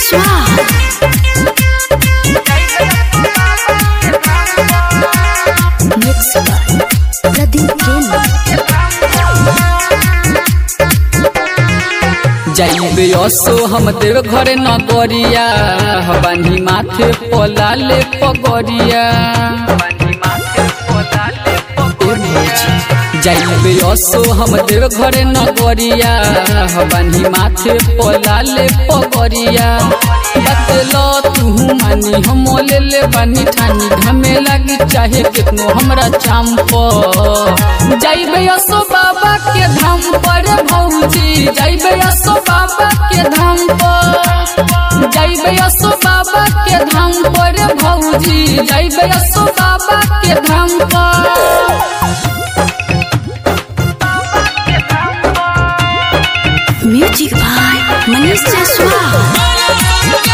Jaiswal. Mixed by Pradeep Renu. जाइबे असो हम देव घरे न गरिया बानी माथे पलाले पगरिया जाइबे असो हम देव घरे न गरिया बानी माथे पलाले पगरिया बतलो तू मानी हम ले ले बानी ठानी घमे लगी चाहे कितनो हमरा चाम पर जाइबे असो बाबा के धाम पर भौजी जाइबे असो बाबा के धाम पर जाइबे असो बाबा के धाम पर भौजी जाइबे असो बाबा के धाम पर Music by Manish Jaiswal.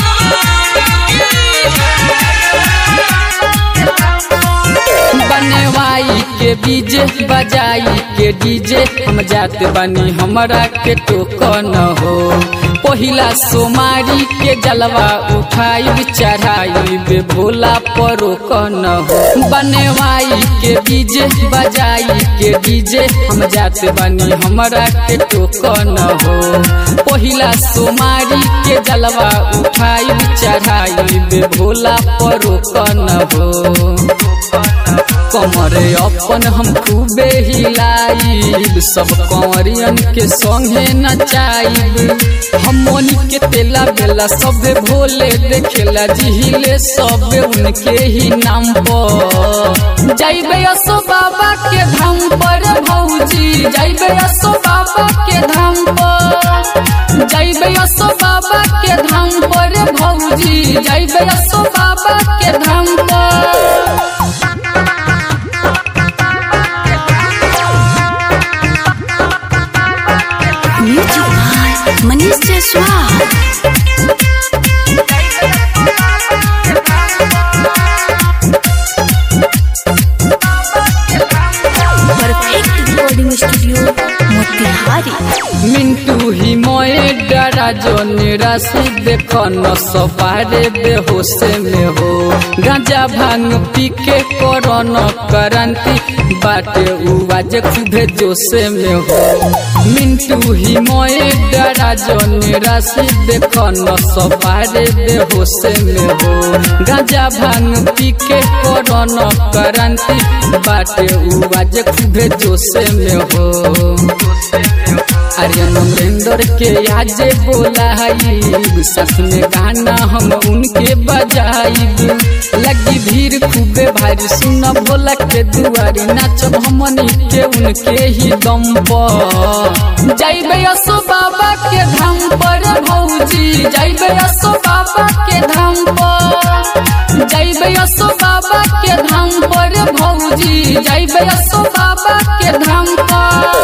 बनवाई के बीजे बजाई के डीजे हम जात बनी हमरा के टोकन हो पहिला सोमारी के जलवा उठाई चढ़ाई बे भोला परोकन हो बनवाई के बीजे बजाई के डीजे हम जात बनी हमरा के टोकन हो पहिला सोमारी के जलवा उठाई चढ़ाई बे भोला परोकन हो कमरे अपन हम खूबे हिलाइब सब कंवरियन के संगे नचाइब हम मोनी के तेला बेला सबे भोले देखेला जिहिले सबे उनके ही नाम पर जाइबे असो बाबा के धाम पर भौजी जाइबे असो बाबा के धाम पर जाइबे असो बाबा के धाम पर भौजी जाइबे असो बाबा के धाम पर Music by Manish Jaiswal. Perfect recording studio, Motihari. Mintu ही मोए डरा जो निराशी देखो न सपारे बेहोशे में हो गांजा भांग पी के करो न करंती बाटे उवाज खूबे जोशे में हो मिंटू ही मोए डरा जो निराशी देखो न सपारे बेहोशे में हो गांजा भांग पी के करो न करंती बाटे उवाज खूबे जोशे में हो अरे नरेंद्र के आज बोलाइब सस में गाना हम उनके बजाइब लगी भीड़ खूबे भारी सुन भोला के दुआरी नाचब हमनी के उनके ही दम पर जाइबे असो बाबा के धाम पर भौजी जाइबे असो बाबा के धाम पर जाइबे असो बाबा के धाम पर भौजी जाइबे असो बाबा के धाम पर